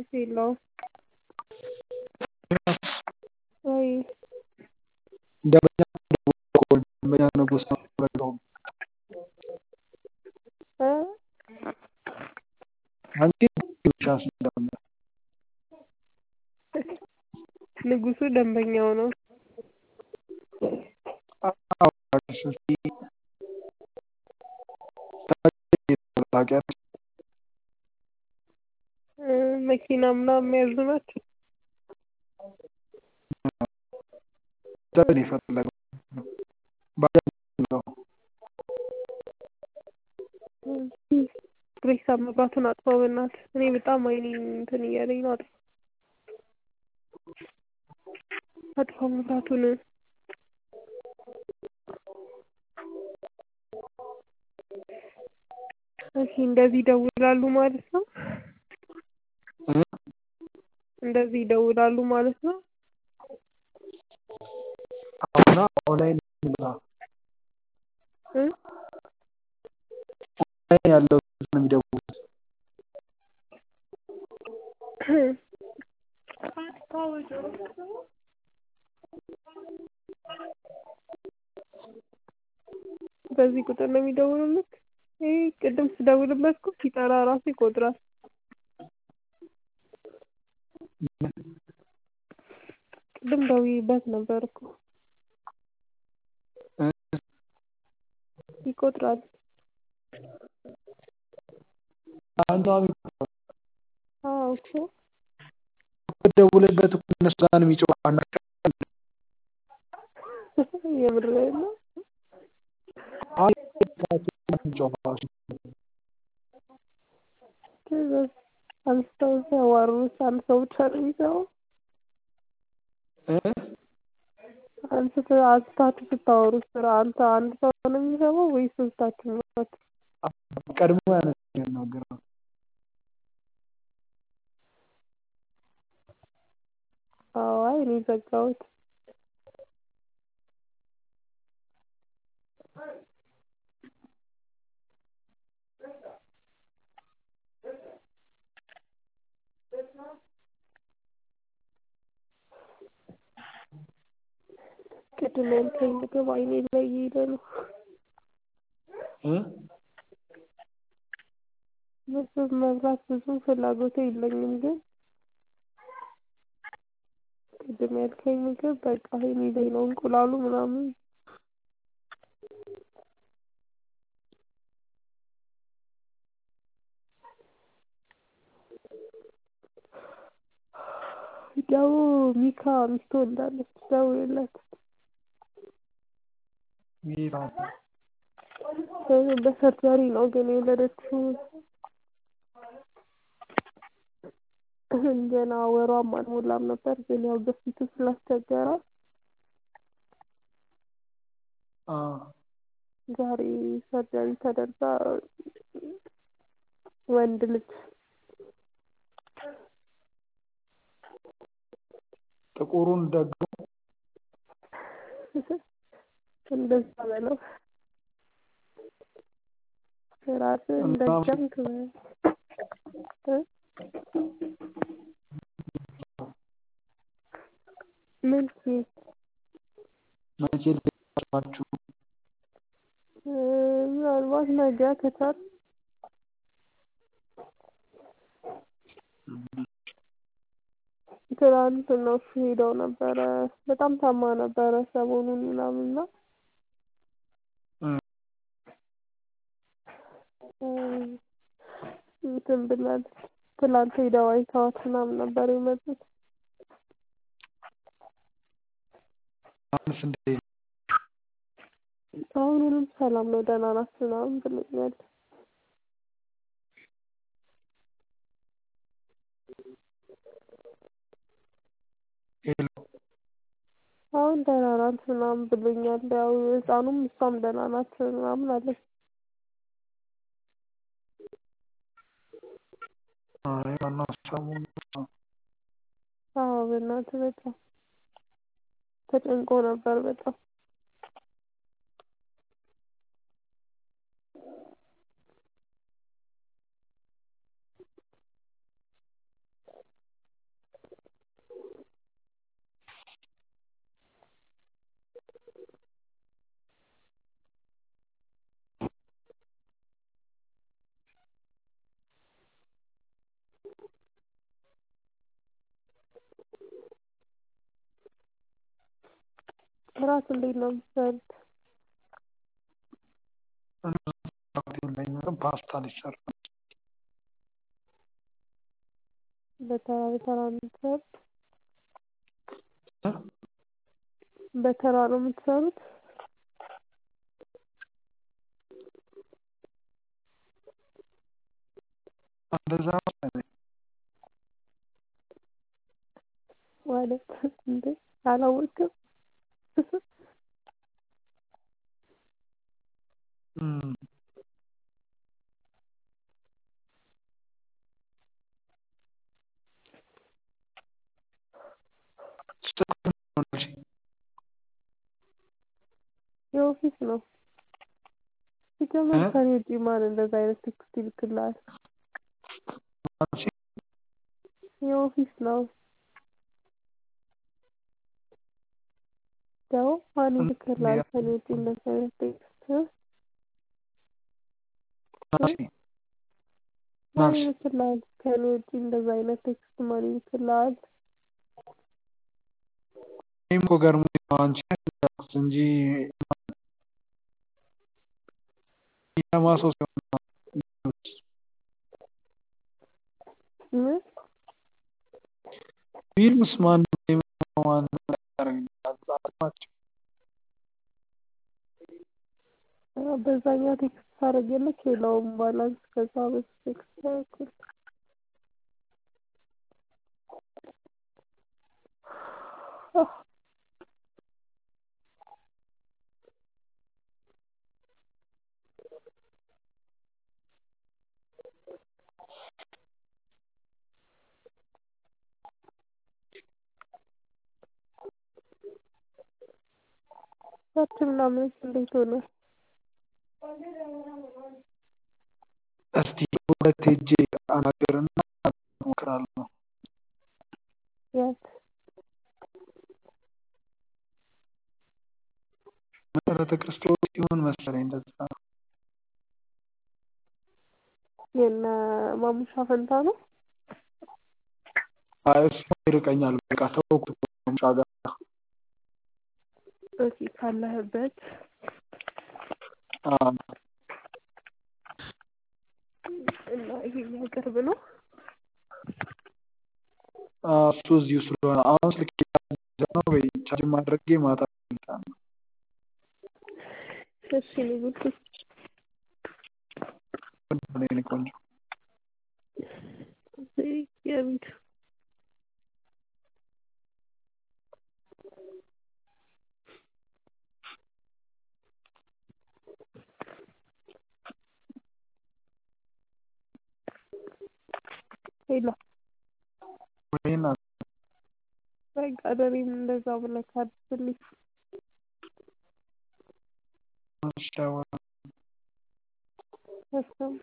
ሴት የለውም ወይ ደንበኛ ደንበኛ ንጉስ ነው በለውም እ አንቺ ብቻ ስለሆነ ንጉሱ ደንበኛው ነው አዎ እስኪ ታውቂያለሽ እ መኪና ምናምን የሚያዙ ናቸው ዘመድ የፈለገው ባጃጅ ነው ሬሳ መብራቱን አጥፋው በእናትህ እኔ በጣም አይኔን እንትን እያለኝ ነው አጥፋው አጥፋው መብራቱን እሺ እንደዚህ ይደውላሉ ማለት ነው እ እንደዚህ ይደውላሉ ማለት ነው አሁና ኦንላይን ነው እ ኦንላይን ያለው ነው የሚደውሉት በዚህ ቁጥር ነው የሚደውሉልክ ይሄ ቅድም ስደውልበት እኮ ሲጠራ ራሱ ይቆጥራል ቅድም ደውዬበት ነበር እኮ እ ይቆጥራል አንዷ አዎ እኮ ደውልበት እኮ እነሱ ጋር ነው የሚጮህ የምርህን ነው አይ የሚጮህ አንስተው ሲያዋሩት አንድ ሰው ብቻ ነው የሚሰማው እ አንስተህ አንስታችሁ ስታወሩት አንተ አንድ ሰው ነው የሚሰማው ወይስ ሶስታችሁ ናችሁ? ቀድሞ ያነሳ የሚናገረው አዎ አይ እኔ ዘጋሁት ቅድም ያልከኝ ምግብ አይኔ ላይ እየሄደ ነው እ ምግብ መብላት ብዙም ፍላጎቱ የለኝም ግን ቅድም ያልከኝ ምግብ በቃ አይኔ ላይ ነው እንቁላሉ ምናምን ደግሞ ሚካ ሚስቱ ወልዳለች ደውልለት ሚራ በሰርጀሪ ነው ግን የወለደችው ገና ወሯም አልሞላም ነበር ግን ያው ግፊቱ ስላስቸገረ አ ዛሬ ሰርጀሪ ተደርጋ ወንድ ልጅ ጥቁሩን ደግሞ እንደዛ በለው ራስህን ደገምክ በል እ ምን ሲል መቼ ልትሄዱ እ ምናልባት ነገ ከቻልክ ትናንት እነሱ ሄደው ነበረ በጣም ታማ ነበረ ሰሞኑን ምናምን እና እ እንትን ብላለች ትላንት ሄደው አይተዋት ምናምን ነበር የመጡት አሁንስ እንዴት ነው? አሁን ሁሉም ሰላም ነው ደህና ናት ምናምን ብሎኛል ሄሎ አሁን ደህና ናት ምናምን ብሎኛል ያው ህፃኑም እሷም ደህና ናት ምናምን አለች አይ ዋናው ሰላም ነው አዎ በእናትህ በጣም ተጨንቆ ነበር በጣም እራት እንዴት ነው የምትሰሩት? የለኝም ፓስታ ሊሰራ ነው። በተራ በተራ ነው የምትሰሩት? እ? በተራ ነው የምትሰሩት? እንደዛ መሰለኝ። ማለት እንዴ አላወቅም? እም ስልክ ነው ያልሽኝ? የኦፊስ ነው። ሲጀመር እ? ከእኔ ውጪ ማን እንደዛ አይነት ቴክስት ይልክልሃል? አንቺ የኦፊስ ነው። ደግሞ ማን ይልክልሃል ከእኔ ውጪ እንደዛ አይነት ቴክስት? እ? ናሲ ማን ናሲ ይልክልሃል? ከእኔ ውጪ እንደዛ አይነት ቴክስት ማን ይልክልሃል? እኔም እኮ ገርሞኝ ነው አንቺ ያልኩት እንጂ የሚሰማ ሰው ሲሆን ነው የሚሉት። ምን? ቢሉስ ማንም የሚሰማው ማንም ያደርግልሃል አልኳቸው። አ በዛኛው ቴክስት ሳደርግልክ የለውም ባላንስ ከዛ በሱ ቴክስት አደረኩልህ። አህ ሰርች ምናምንስ እንዴት ሆነ? እስቲ ሁለት ሄጄ አናግርና እሞክራለሁ። የት? መሰረተ ክርስቶስ ይሁን መሰለኝ እንደዛ ነው። የነ ማሙሻ ፈንታ ነው? አይ እሱ ይርቀኛል በቃ ተውኩት ከሙሻ ጋር ኦኬ ካለህበት አዎ እና ይሄኛው ቅርብ ነው? አዎ እሱ እዚሁ ስለሆነ አሁን ስልኬ ነው ወይ ቻርጅ አድርጌ ማታ እመጣለሁ። እሺ የኔ ውድ የኔ ቆንጆ የቤት ሄሎ ወይ እናት በቃ ለእኔም እንደዛ ብለህ አድርግልኝ። እሺ አዎ እሱም